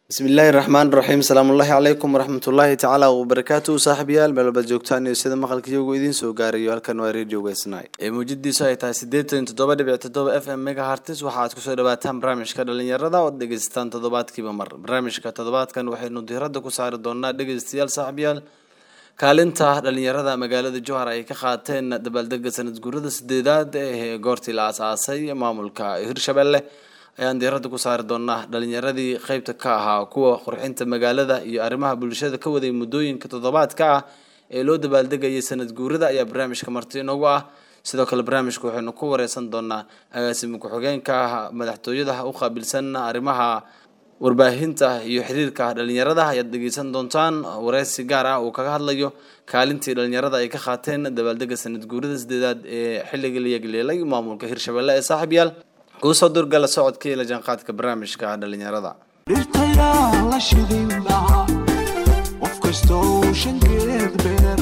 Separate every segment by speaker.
Speaker 1: bismillaahi raxmaan raxiim salaamullaahi calaykum waraxmatullaahi tacaala wabarakaatuhu saaxiibayaal meel walbaad joogtaan iyo sida maqalka iyagu idiin soo gaarayo halkan waa radio weysnay ee muujadiisu ay tahay siddeetan toddoba dhibic toddoba f m megahartis waxa aad kusoo dhawaataan barnaamijka dhalinyarada ood dhegeysataan toddobaadkiiba mar barnaamijka toddobaadkan waxaynu diiradda ku saari doonaa dhegeystayaal saaxiibayaal kaalinta dhalinyarada magaalada jowhar ay ka qaateen dabaaldega sanad guurada sideedaad ee goortii la aasaasay maamulka hirshabelle ayaan diiradda ku saari doonaa dhalinyaradii qeybta ka ahaa kuwa qurxinta magaalada iyo arrimaha bulshada ka waday muddooyinka toddobaadka ah ee loo dabaaldegayay sanad guurada ayaa barnaamijka marti inoogu ah sidoo kale barnaamijka waxaynu ku wareysan doonaa agaasima ku-xigeenka madaxtooyada u qaabilsan arrimaha warbaahinta iyo xiriirka dhalinyarada ayaad dhegeysan doontaan wareysi gaar ah uu kaga hadlayo kaalintii dhalinyarada ay ka qaateen dabaaldega sanad guurada sideedaad ee xilligii la yegleelay maamulka hirshabelle ee saaxiibyaal kuusoo durgala socodkii la jaanqaadka barnaamijka dhalinyarada
Speaker 2: dhirtayaa la shidin dhaca qof kastoo shankeed beer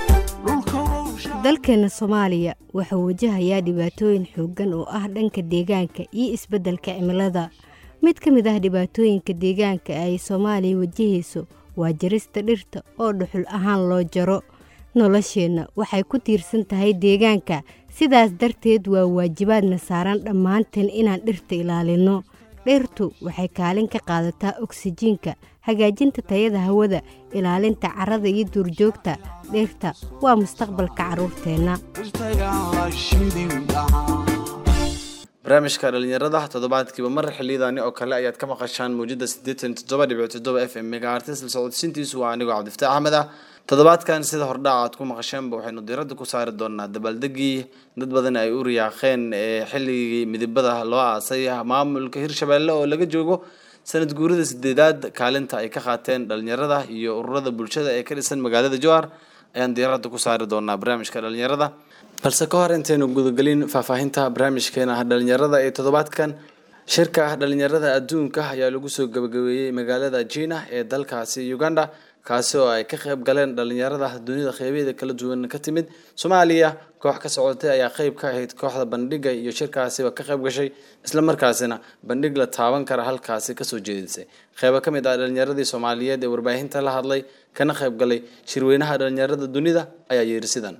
Speaker 3: dalkeena soomaaliya wuxuu wajahayaa dhibaatooyin xooggan oo ah dhanka deegaanka iyo isbeddelka cimilada mid ka mid ah dhibaatooyinka deegaanka ay soomaaliya wajahayso waa jarista dhirta oo dhuxul ahaan loo jaro nolosheenna waxay ku tiirsan tahay deegaanka sidaas darteed waa waajibaadna saaran dhammaanteen inaan dhirta ilaalinno dhirtu waxay kaalin ka qaadataa oksijiinka hagaajinta tayada hawada ilaalinta carrada iyo duurjoogta dhirta waa mustaqbalka carruurteenna
Speaker 2: dhirtayaa la shidin dhaca
Speaker 1: barnaamijka dhalinyarada toddobaadkiiba mar xiliyadaani oo kale ayaad ka maqashaan mawjada siddeetan toddoba dhibic toddoba f m megahartis la socodsiintiisu waa anigoo cabdifataax axmed ah toddobaadkan sida hordhaca aad ku maqasheenba waxaynu diiradda ku saari doonaa dabaaldegii dad badan ay u riyaaqeen ee xilligii midibada loo aasay maamulka hirshabelle oo laga joogo sanad guurida sideedaad kaalinta ay ka qaateen dhalinyarada iyo ururada bulshada ee ka dhisan magaalada jowhar ayaan diiradda ku saari doonaa barnaamijka dhalinyarada balse ka hor intaynu gudagelin faahfaahinta barnaamijkeena dhalinyarada ee toddobaadkan shirka dhalinyarada adduunka ayaa lagu soo gabagabeeyey magaalada jina ee dalkaasi uganda kaasi oo ay ka qayb galeen dhalinyarada dunida qeybaheeda kala duwan ka timid soomaaliya koox ka socotay ayaa qeyb ka ahayd kooxda bandhiga iyo shirkaasiba ka qayb gashay islamarkaasina bandhig la taaban kara halkaasi kasoo jeedisay qeybo ka mid ah dhalinyaradii soomaaliyeed ee warbaahinta la hadlay kana qayb galay shirweynaha dhalinyarada dunida ayaa yeeri sidan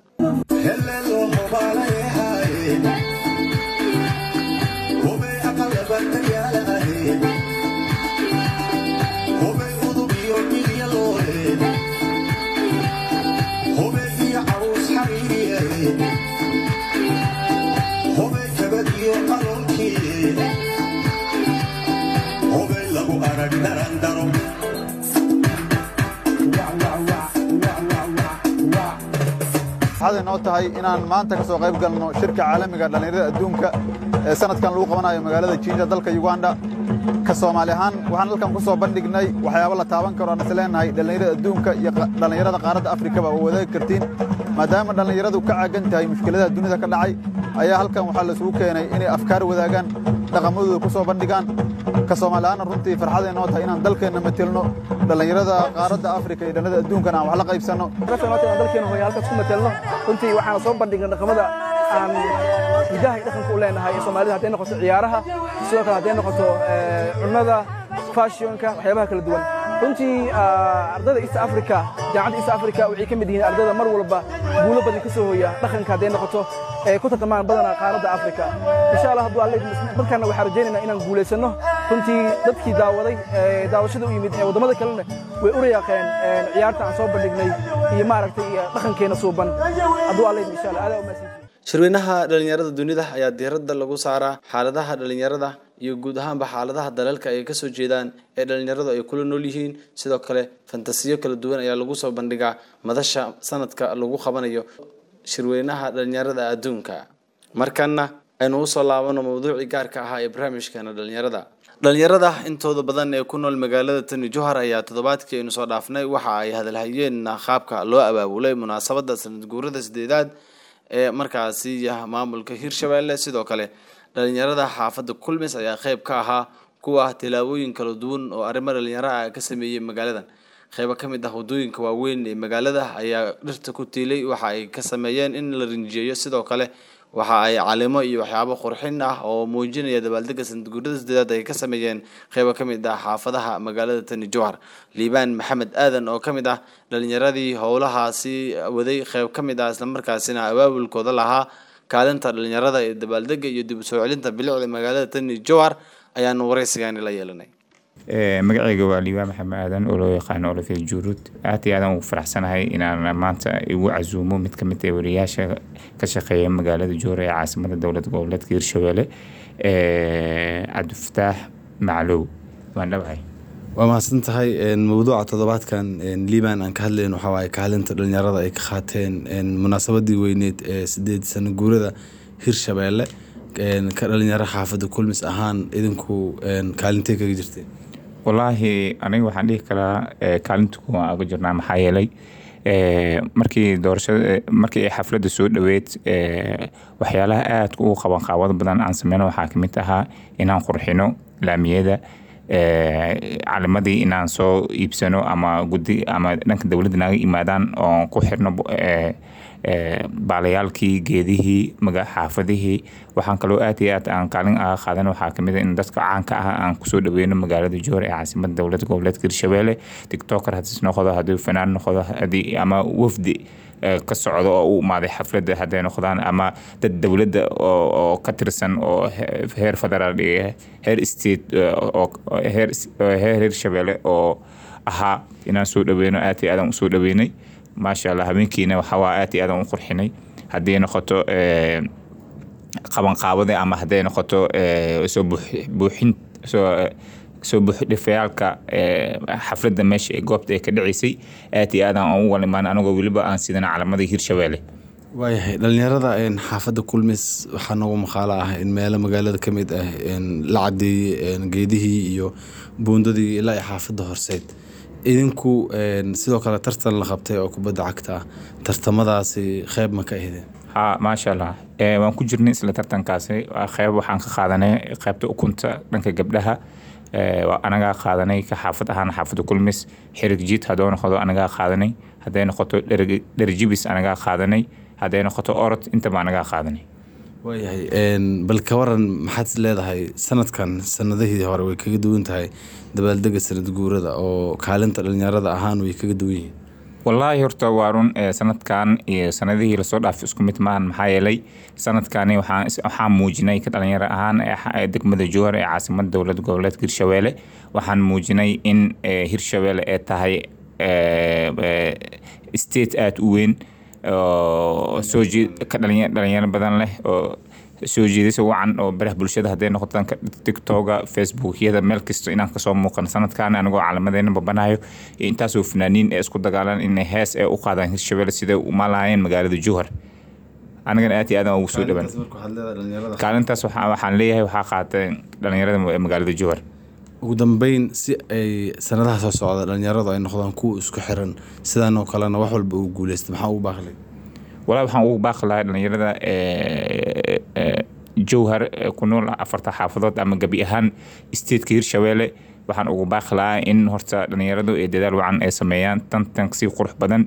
Speaker 4: waxaad inoo tahay inaan maanta ka soo qayb galno shirka caalamiga dhallinyarada adduunka ee sanadkan lagu qabanayo magaalada jiinja dalka uganda ka soomaali ahaan waxaan halkan ku soo bandhignay waxyaabo la taaban karo aan is leenahay dhallinyarada adduunka iyo dhallinyarada qaaradda afrikaba oo wadaagi kartiin maadaama dhallinyaradu ka caagan tahay mushkiladaha dunida ka dhacay ayaa halkan waxaa laisugu keenay inay afkaar wadaagaan dhaqamadooda ku soo bandhigaan ka soomaali ahaanna runtii farxada inoo tahay inaan dalkeenna matelno dhallinyarada qaaradda afrika iyo dhallinyarada adduunkana aan wax la qaybsanno
Speaker 5: dalkeena hooya halkaas ku matelno runtii waxaan soo bandhignay dhaqamada aan hidaha iyo dhaqanka u leenahay ee soomaalida hadday noqoto ciyaaraha sidoo kale hadday noqoto cunnada fashionka waxyaabaha kala duwan runtii ardayda east africa jaamacadda east africa waxay ka mid yihiin ardayda mar walba guulo badan ka soo hooya dhaqanka hadday noqoto ee ku tartamaan badana qaaradda africa insha allah hadduu alle markaana waxaan rajaynaynaa inaan guulaysanno runtii dadkii daawaday daawashada u yimid waddamada kalena way u rayaaqeen ciyaarta aan soo bandhignay iyo maaragtay dhaqankeena suuban hadduu alle insha allah aadaa umaasantihin
Speaker 1: shirweynaha dhalinyarada dunida ayaa diiradda lagu saaraa xaaladaha dhalinyarada iyo guud ahaanba xaaladaha dalalka ay kasoo jeedaan ee dhalinyaradu ay kula nool yihiin sidoo kale fantasiyo kala duwan ayaa lagu soo bandhigaa madasha sanadka lagu qabanayo shirweynaha dhalinyarada adduunka markana aynu usoo laabano mawduucii gaarka ahaa ee barnaamijkeena dhalinyarada dhalinyarada intooda badan ee ku nool magaalada tani johar ayaa toddobaadkii aynu soo dhaafnay waxa ay hadalhayeen qaabka loo abaabulay munaasabada sanad guurada sideedaad ee markaasi maamulka hirshabelle sidoo kale dhalinyarada xaafadda kulmis ayaa qeyb ka ahaa kuwa tilaabooyin kala duwan oo arrimo dhalinyaro ah ka sameeyey magaaladan qeybo ka mid ah waddooyinka waaweyn ee magaalada ayaa dhirta ku tiilay waxa ay ka sameeyeen in la rinjiyeeyo sidoo kale waxa ay calimo iyo waxyaabo qurxin ah oo muujinaya dabaaldega sanadguurada sideedaad ay ka sameeyeen qeybo ka mid ah xaafadaha magaalada tani jowhar liibaan maxamed aadan oo ka mid ah dhalinyaradii howlahaasi waday qeyb ka mid ah islamarkaasina abaabulkooda lahaa kaalinta dhalinyarada ee dabaaldega iyo dib u soo celinta bilicda magaalada tani jowhar ayaanu wareysigaani la yeelanay
Speaker 6: magacayga waa liibaan maxamed aadan oo loo yaqaano olofia juurud aad iyo aadan ugu faraxsanahay inaan maanta igu casuumo mid ka mid ah wariyaasha ka shaqeeya magaalada joore ee caasimada dowlad goboleedka hirshabelle cabdifataax maclow waan dhabahay
Speaker 1: waa mahadsan tahay mawduuca toddobaadkan liibaan aan ka hadlayn waxaa waaye kaalinta dhalinyarada ay ka qaateen munaasabadii weyneed ee sideed sano guurada hirshabeelle ka dhalinyaro xaafadda kulmis ahaan idinku kaalintee kaga jirteen
Speaker 6: wallaahi aniga waxaan dhihi karaa kaalinta kuwa aga jirnaa maxaa yeelay markii doorashada markii ay xafladda soo dhoweed waxyaalaha aadka ugu qaban qaabado badan aan sameyno waxaa kamid ahaa inaan qurxino laamiyada calamadii inaan soo iibsano ama gudi ama dhanka dowladda naga imaadaan oon ku xirno baalayaalkii geedihii maga xaafadihii waxaan kaloo aad iyo aad aan kaalin aga qaadan waxaa kamid a in dadka caanka ah aan kusoo dhaweyno magaalada joor ee caasimada dowlad goboleedka hirshabelle tiktoker hadis noqdo haddii fanaan noqdo hadii ama wafdi ka socdo oo u imaaday xafladda hadday noqdaan ama dad dowladda oo ka tirsan oo heer federaal iyo heer state heer hirshabelle oo ahaa inaan soo dhaweyno aad iyo aadan usoo dhaweynay maasha allah habeenkiina waxawaa aad iyo aadan u qurxinay haddii noqoto qabanqaabada ama hadday noqoto soo buuxin soo soo buuxdhifayaalka xafladda meesha ee goobta ay ka dhaceysay aad iyo aadan aan u walimaan anagoo weliba aan sidan calamadii hirshabelle
Speaker 1: waayahay dhalinyarada xaafadda kulmis waxaa noogu maqaalo ah in meelo magaalada ka mid ah la cadeeyey geedihii iyo buundadii ilaa iyo xaafadda horseyd idinku sidoo kale tartan la qabtay oo kubadda cagta ah tartamadaasi qeyb ma ka ahdeen
Speaker 6: ha maasha allah waan ku jirnay isla tartankaasi qeyb waxaan ka qaadanay qeybta ukunta dhanka gabdhaha anagaa qaadanay ka xaafad ahaan xaafadda kulmis xirig jiid haddoo noqdo anagaa qaadanay hadday noqoto dherjibis anagaa qaadanay hadday noqoto orod intaba anagaa qaadanay
Speaker 1: waayahay bal ka waran maxaad leedahay sanadkan sanadihii hore way kaga duwan tahay dabaaldega sanad guurada oo kaalinta dhalinyarada ahaan way kaga duwan yihiin
Speaker 6: wallaahi horta waa run sanadkan iyo sanadihii lasoo dhaafay isku mid maahan maxaa yeelay sanadkani waxaan muujinay ka dhalinyaro ahaan degmada jowhar ee caasimada dowlad goboleedka hirshabelle waxaan muujinay in hirshabelle ee tahay state aada u weyn soo ka dhalinyaro badan leh oo soo jeedisa wacan oo baraha bulshada hadday noqoto danka tiktoga facebookyada meel kasta inaan kasoo muuqan sanadkan anigoo calamadeyna babanayo intaasoo fanaaniin ee isku dagaalan inay hees ee u qaadaan hirshabelle siday umalaayeen magaalada jowhar anigana aad iyo aadan ugu soo dhawan kaalintaas waxaan leeyahay waxaa qaatay dhalinyarada magaalada jowhar
Speaker 1: ugu dambeyn si ay sanadaha soo socda dhalinyaradu ay noqdaan kuwa isku xiran sidan oo kalena wax walba uu guuleysta maxaa ugu baaqlay
Speaker 6: walaa waxaan ugu baaqi lahaa dhalinyarada jowhar ku nool afarta xaafadood ama gebi ahaan stateka hirshabelle waxaan ugu baaqi lahaa in horta dhalinyaradu ee dadaal wacan ay sameeyaan tantan si qurux badan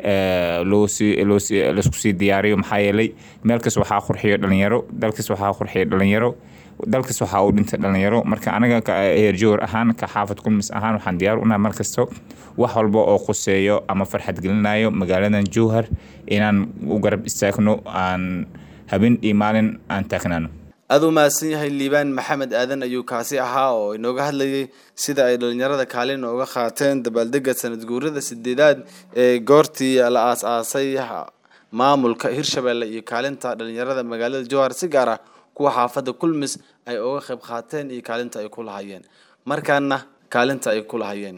Speaker 6: laisku sii diyaariyo maxaa yeelay meelkas waxaa qurxiyo dhalinyaro dalkas waxaa qurxiyo dhalinyaro dalkas waxaa uu dhintay dhalinyaro marka anaga heer jowhar ahaan ka xaafad kulmis ahaan waxaan diyaar unahay markasto wax walba oo quseeyo ama farxad gelinayo magaaladan jowhar inaan u garab istaagno aan habeen iyo maalin aan taagnaano
Speaker 1: aada u mahadsan yahay liibaan maxamed aadan ayuu kaasi ahaa oo inooga hadlayay sida ay dhalinyarada kaalin uga qaateen dabaaldega sanad guurada sideedaad ee goortii la aas-aasay maamulka hirshabelle iyo kaalinta dhalinyarada magaalada jowhar si gaar ah kuwa xaafadda kulmis ay uga qayb qaateen iyo kaalinta ay ku lahayeen markaana kaalinta ay ku lahayeen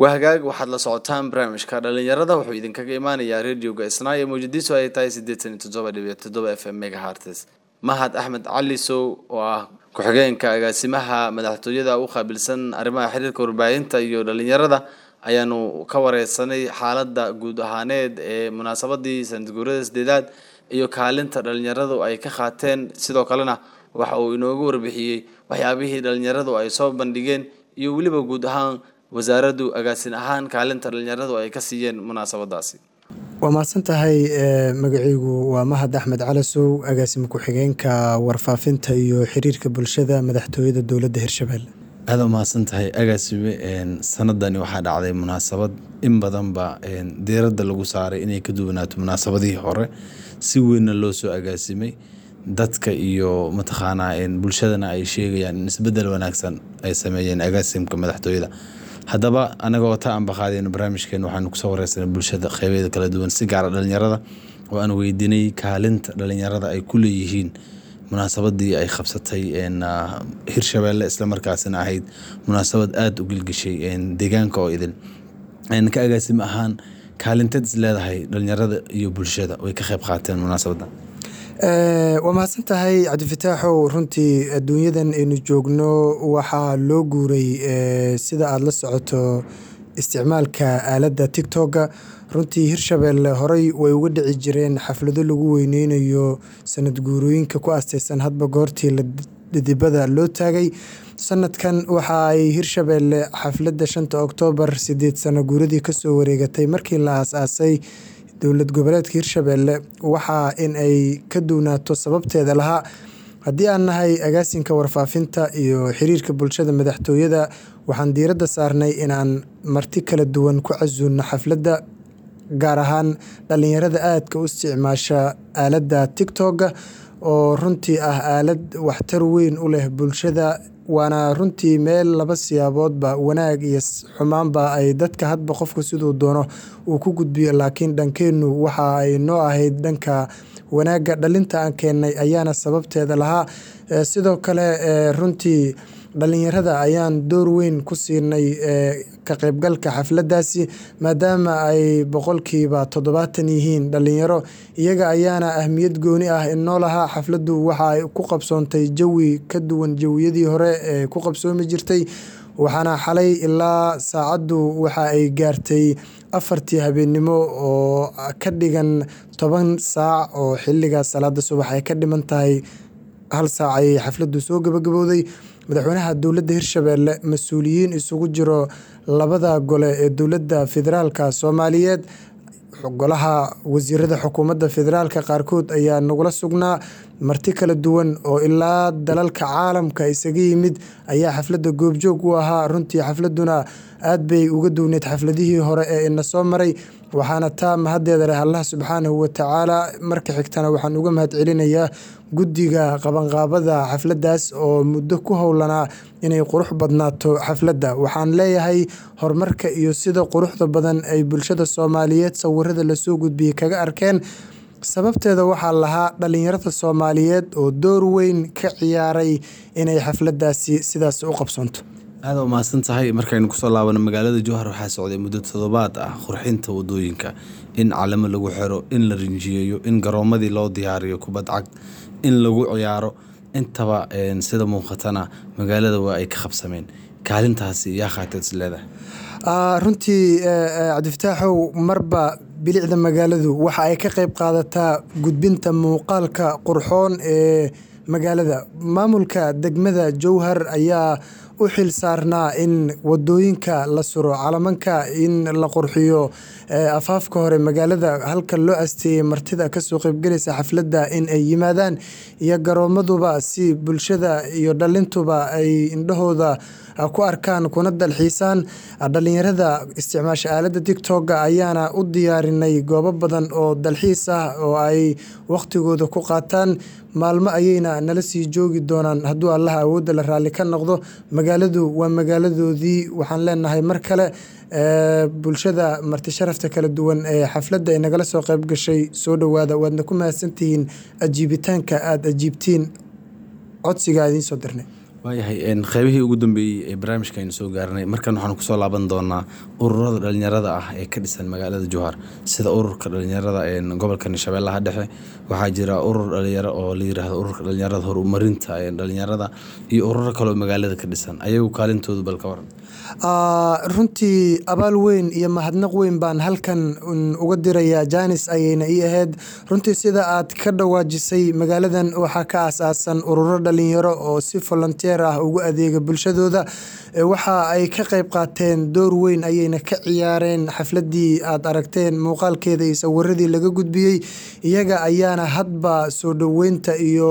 Speaker 1: wahagaag waxaad la socotaan barnaamijka dhalinyarada wuxuu idinkaga imaanayaa radioga isnaa ee mawjadiisu ay tahay siddeetan iyo toddoba dhibic toddoba f m megahartes mahad axmed cali sow oo ah ku-xigeenka agaasimaha madaxtooyada u qaabilsan arrimaha xiriirka warbaahinta iyo dhalinyarada ayaanu ka wareysanay xaaladda guud ahaaneed ee munaasabadii sanadguurada sideedaad iyo kaalinta dhalinyaradu ay ka qaateen sidoo kalena waxa uu inoogu warbixiyey waxyaabihii dhalinyaradu ay soo bandhigeen iyo weliba guud ahaan wasaaraddu agaasin ahaan kaalinta dhalinyaradu ay ka siiyeen munaasabadaasi
Speaker 7: waa mahadsan tahay magacaygu waa mahad axmed calasow agaasima ku-xigeenka warfaafinta iyo xiriirka bulshada madaxtooyada dowladda hirshabelle
Speaker 1: aada umahadsan tahay agaasime sanadani waxaa dhacday munaasabad in badanba diiradda lagu saaray inay ka duwanaato munaasabadihii hore si weynna loo soo agaasimay dadka iyo mataqaanaa bulshadana ay sheegayaan in isbedel wanaagsan ay sameeyeen agaasimka madaxtooyada haddaba anagoo ta aanbaqaadeyno barnaamijkeen waxaanu kusoo wareysanay bulshada qeybeeda kala duwan si gaara dhalinyarada oo aan weydiinay kaalinta dhalinyarada ay ku leeyihiin munaasabadii ay qabsatay hirshabeelle islamarkaasina ahayd munaasabad aada u gilgishay deegaanka oo idin ka agaasim ahaan kaalinteed is leedahay dhalinyarada iyo bulshada way ka qeyb qaateen munaasabadda
Speaker 7: waa mahadsan tahay cabdifataaxow runtii adduunyadan aynu joogno waxaa loo guuray sida aada la socoto isticmaalka aaladda tictokga runtii hirshabelle horey way uga dhici jireen xaflado lagu weyneynayo sanad guurooyinka ku asteysan hadba goortii dhidibada loo taagay sanadkan waxa ay hirshabelle xafladda shanta oktoobar sideed sano guuradii kasoo wareegatay markii la aas-aasay dowlad goboleedka hirshabelle waxaa in ay ka duwnaato sababteeda lahaa haddii aan nahay agaasinka warfaafinta iyo xiriirka bulshada madaxtooyada waxaan diiradda saarnay inaan marti kala duwan ku casuulno xafladda gaar ahaan dhalinyarada aadka u isticmaasha aaladda tictokga oo runtii ah aalad waxtar weyn u leh bulshada waana runtii meel laba siyaaboodba wanaag iyo xumaanba ay dadka hadba qofka siduu doono uu ku gudbiyo laakiin dhankeennu waxa ay noo ahayd dhanka wanaagga dhalinta aan keennay ayaana sababteeda lahaa sidoo kale runtii dhalinyarada ayaan door weyn ku siinay ka qaybgalka xafladdaasi maadaama ay boqolkiiba toddobaatan yihiin dhalinyaro iyaga ayaana ahmiyad gooni ah inoo lahaa xafladdu waxa ay ku qabsoontay jawi ka duwan jawiyadii hore ee ku qabsoomi jirtay waxaana xalay ilaa saacaddu waxa ay gaartay afartii habeennimo oo ka dhigan toban saac oo xiliga salaada subax ay ka dhiman tahay hal saac ayay xafladdu soo gabagabowday madaxweynaha dowladda hirshabelle mas-uuliyiin isugu jiro labada gole ee dowladda federaalka soomaaliyeed golaha wasiirada xukuumadda federaalka qaarkood ayaa nagula sugnaa marti kala duwan oo ilaa dalalka caalamka isaga yimid ayaa xafladda goobjoog u ahaa runtii xafladuna aad bay uga duwneyd xafladihii hore ee ina soo maray waxaana taa mahaddeeda leh allah subxaanahu watacaala marka xigtana waxaan uga mahad celinayaa guddiga qabanqaabada xafladdaas oo muddo ku howlanaa inay qurux badnaato xafladda waxaan leeyahay horumarka iyo sida quruxda badan ay bulshada soomaaliyeed sawirada lasoo gudbiyey kaga arkeen sababteeda waxaa lahaa dhalinyarada soomaaliyeed oo door weyn ka ciyaaray inay xafladdaasi sidaas u qabsoonto
Speaker 1: aada umahadsan tahay markaynu kusoo laabano magaalada jowhar waxaa socday muddo toddobaad ah qurxinta wadooyinka in calamo lagu xiro in la rinjiyeeyo in garoomadii loo diyaariyo kubad cag in lagu ciyaaro intaba sida muuqatana magaalada waa ay ka qabsameen kaalintaasi yaa khaateed is leedahay
Speaker 7: runtii cabdifataaxow marba bilicda magaaladu waxa ay ka qayb qaadataa gudbinta muuqaalka qurxoon ee magaalada maamulka degmada jowhar ayaa u xil saarnaa in wadooyinka la suro calamanka in la qurxiyo afaafka hore magaalada halka loo asteeyey martida kasoo qeybgelaysa xafladda in ay yimaadaan iyo garoomaduba si bulshada iyo dhalintuba ay indhahooda ku arkaan kuna dalxiisaan dhalinyarada isticmaasha aaladda tictokga ayaana u diyaarinay goobo badan oo dalxiis ah oo ay waqtigooda ku qaataan maalmo ayayna nala sii joogi doonaan hadduu allaha awoodda la raalli ka noqdo magaaladu waa magaaladoodii waxaan leenahay mar kale bulshada marti sharafta kala duwan ee xafladda ay nagala soo qayb gashay soo dhowaada waadna ku mahadsantihiin ajiibitaanka aada ajiibtiin codsiga idiin soo dirnay
Speaker 1: waayahay een, qeybihii ugu dambeeyey ee barnaamijka aynu soo gaarnay markan waxaanu kusoo laaban doonaa ururada dhalinyarada ah ee ka dhisan magaalada jowhar sida ururka dhalinyarada een, gobolka shabeellaha dhexe waxaa jira urur dhalinyaro oo la yiraahdo ururka dhalinyarada horumarinta ee dhalinyarada iyo ururo kale oo magaalada ka dhisan ayagu kaalintoodu bal ka waran
Speaker 7: Ah, runtii abaal weyn iyo mahadnaq weyn baan halkan un uga dirayaa janis ayayna ii ahayd runtii sida aad ka dhawaajisay magaaladan waxaa ka aasaasan ururo dhalinyaro oo si volunteer ah ugu adeega bulshadooda Eh, waxa ay ka qayb qaateen door weyn ayayna ka ciyaareen xafladii aad aragteen muuqaalkeeda iyo sawiradii laga gudbiyey iyaga ayaana hadba soo dhoweynta iyo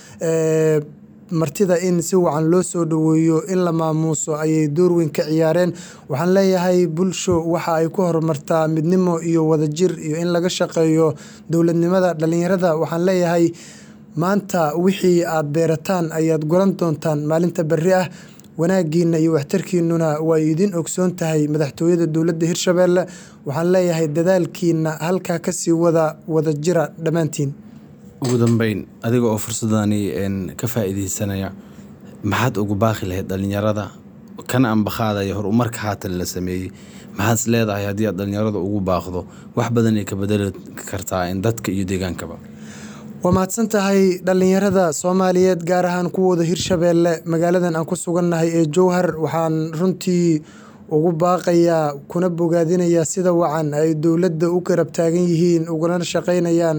Speaker 7: eh, martida in si wacan loo soo dhoweeyo in la maamuuso ayay door weyn ka ciyaareen waxaan leeyahay bulsho waxa ay ku horumartaa midnimo iyo wadajir iyo in laga shaqeeyo dowladnimada dhalinyarada waxaan leeyahay maanta wixii aad beerataan ayaad guran doontaan maalinta berri ah wanaagiina iyo waxtarkiinuna waa idin ogsoon tahay madaxtooyada dowladda hirshabeelle waxaan leeyahay dadaalkiina halkaa kasii wada wadajira dhammaantiin
Speaker 1: ugu dambeyn adiga oo fursadani een, ka faa'iideysanaya maxaad ugu baaqi lahayd dhalinyarada kana ambaqaadaya horumarka haatan la sameeyey maxaad is leedahay haddii aad dhalinyarada ugu baaqdo wax badan ay ka bedeli kartaa in dadka iyo deegaankaba
Speaker 7: waa mahadsan tahay dhalinyarada soomaaliyeed gaar ahaan kuwooda hirshabeelle magaaladan aan ku sugannahay ee jowhar waxaan runtii ugu baaqayaa kuna bogaadinayaa sida wacan ay dowladda u garab taagan yihiin uguna shaqaynayaan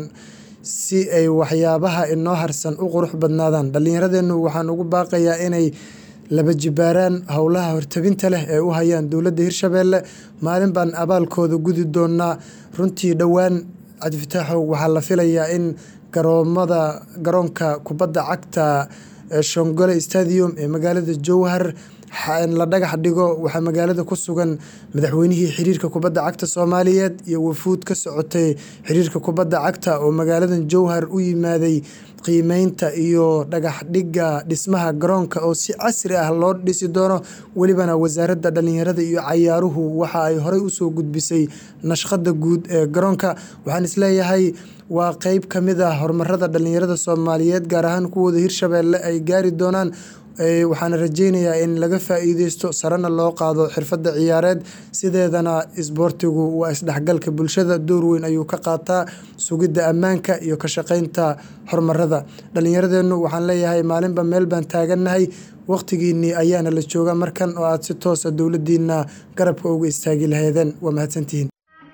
Speaker 7: si ay waxyaabaha inoo harsan u qurux badnaadaan dhallinyaradeennu waxaan ugu baaqayaa inay laba jibaaraan howlaha hortabinta leh ee u hayaan dowladda hirshabeelle maalin baan abaalkooda gudi doonaa runtii dhowaan cabdifataaxow waxaa la filayaa in garoomada garoonka kubadda cagta ee shongole stadium ee magaalada jowhar xa- la dhagax dhigo waxaa magaalada ku sugan madaxweynihii xiriirka kubadda cagta soomaaliyeed iyo wafuud ka socotay xiriirka kubadda cagta oo magaaladan jowhar u yimaaday qiimeynta iyo dhagax dhigga dhismaha garoonka oo si casri ah loo dhisi doono welibana wasaaradda dhalinyarada iyo cayaaruhu waxa ay horey usoo gudbisay nashqada guud ee garoonka waxaan isleeyahay waa qeyb ka mid ah horumarada dhalinyarada soomaaliyeed gaar ahaan kuwooda hirshabeelle ay gaari doonaan Ee, waxaana rajeynayaa in laga faa'iideysto sarena loo qaado xirfadda ciyaareed sideedana isboortigu waa isdhexgalka bulshada door weyn ayuu ka qaataa sugidda ammaanka iyo ka shaqeynta horumarada dhallinyaradeennu waxaan leeyahay maalinba meel baan taagannahay waqtigiinii ayaana la joogaa markan oo aad si toosa dowladdiina garabka uga istaagi lahaydeen waa mahadsantihiin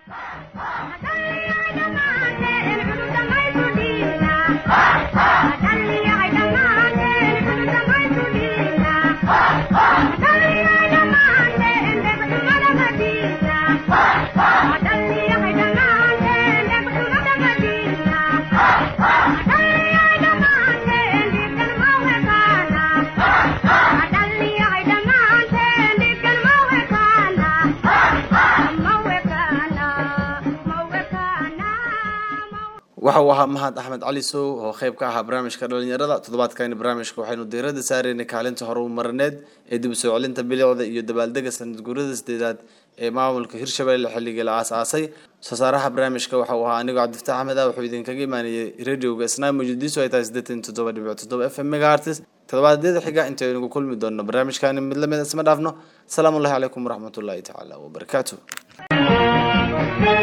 Speaker 1: waxa uu ahaa mahad axmed cali sow oo qayb ka ahaa barnaamijka dhalinyarada toddobaadkani barnaamijka waxaynu diirada saareynay kaalinta horumarineed ee dib u soo celinta bilicda iyo dabaaldega sanad guurada sideedaad ee maamulka hirshabelle xilligii la aasaasay soo saaraha barnaamijka waxa uu ahaa anigoo cabdifataax axmed ah wuxuu idinkaga imaanayay radioga isnaa muqdiso ay tahay siddeetan iyo toddoba dhibic toddoba f m megahertz toddobaadyada xiga intaynu kulmi doonno barnaamijkani mid lamid isma dhaafno asalaamu allahi calaykum waraxmatullaahi tacaala wabarakaatu